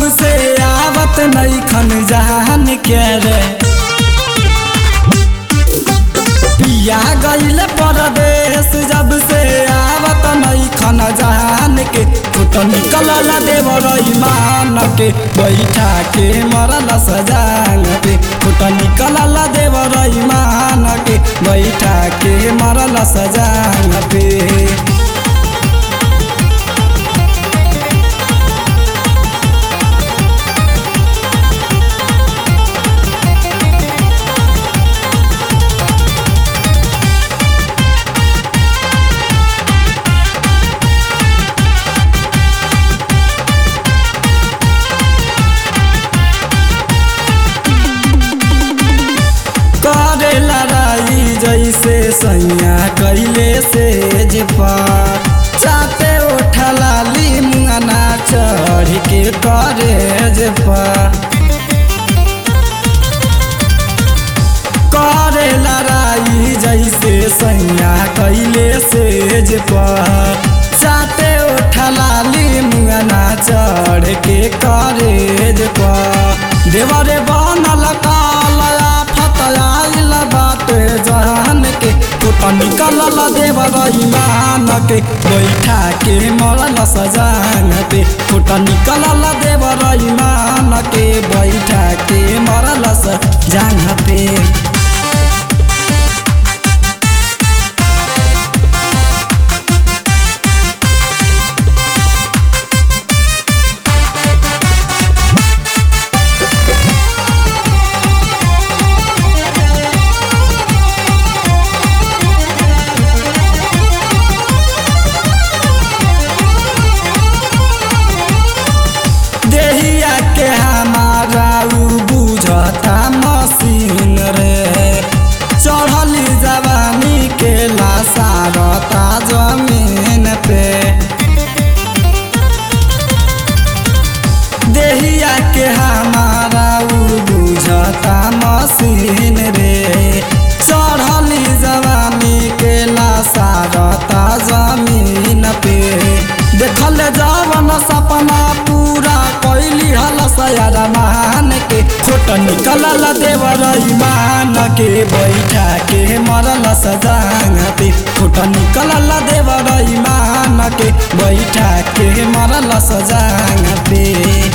जब से आवत नहीं खन जान के रे पिया गईल परदेश जब से आवत नहीं खन जान के फुट निकलल देवर ईमान के बैठा के मरल सजान पे फुट निकलल देवर ईमान के बैठा के मरल सजान पे करे लड़ाई जैसे सैया कैले से जेपा चाते उठला ली मुआना चढ़ के करे जेपा करे लड़ाई जैसे सैया कैले से जेपा चाते उठला ली मुआना चढ़ के करे जेपा देवरे बनल कालया फतयाइल बाटे जहान के कुट निकलल देवर ईमान के बैठा के मरल सजान पे कुट निकलल देवर ईमान के बैठा के मरल सजान पे देहिया के हमारा उ बुझता मशीन रे चढ़ली जवानी के लासारता जमीन पे देहिया के हमारा उ बुझता मशीन रे चढ़ली जवानी के लासारता जमीन पे देखल जवन सपना पूरा कैली हल सयार मान के छोट निकलल देवर ईमान के बैठा के मरल सजान पे छोट निकलल देवर ईमान के बैठा के मरल सजान पे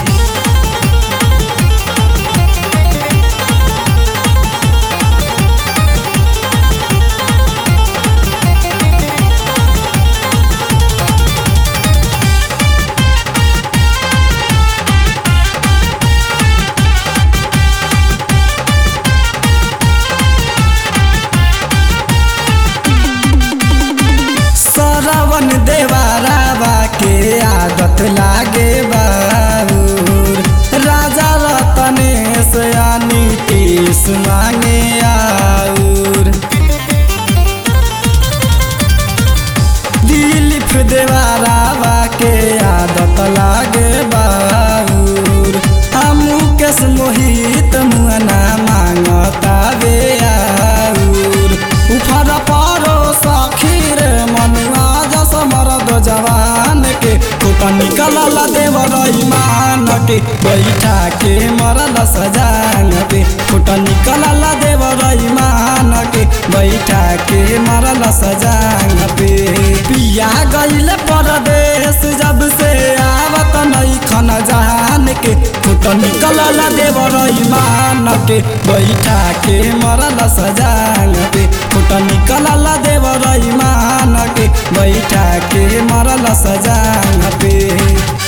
सरवन देवारावा के आदत लागे बाबूर राजा रतनेश यानी केस मांगे आउर दिलीप देवारावा के आदत लागे बाबूर हमू केस मोहित मुआना मांगता बे आउर उफर पारो सखी रे मनुआ जस मरद जवान के कुट निकलल देवर ईमान के बैठा के मरल सजान पे कुट निकलल देवर ईमान के बैठा के मरल सजान पे पिया गईल परदेश जब से आवत नहीं खन जहान के कुट निकलल देवर ईमान के बैठा के मरल सजान पे कुट निकलल देवर ईमान के बैठा के मरल सजान पे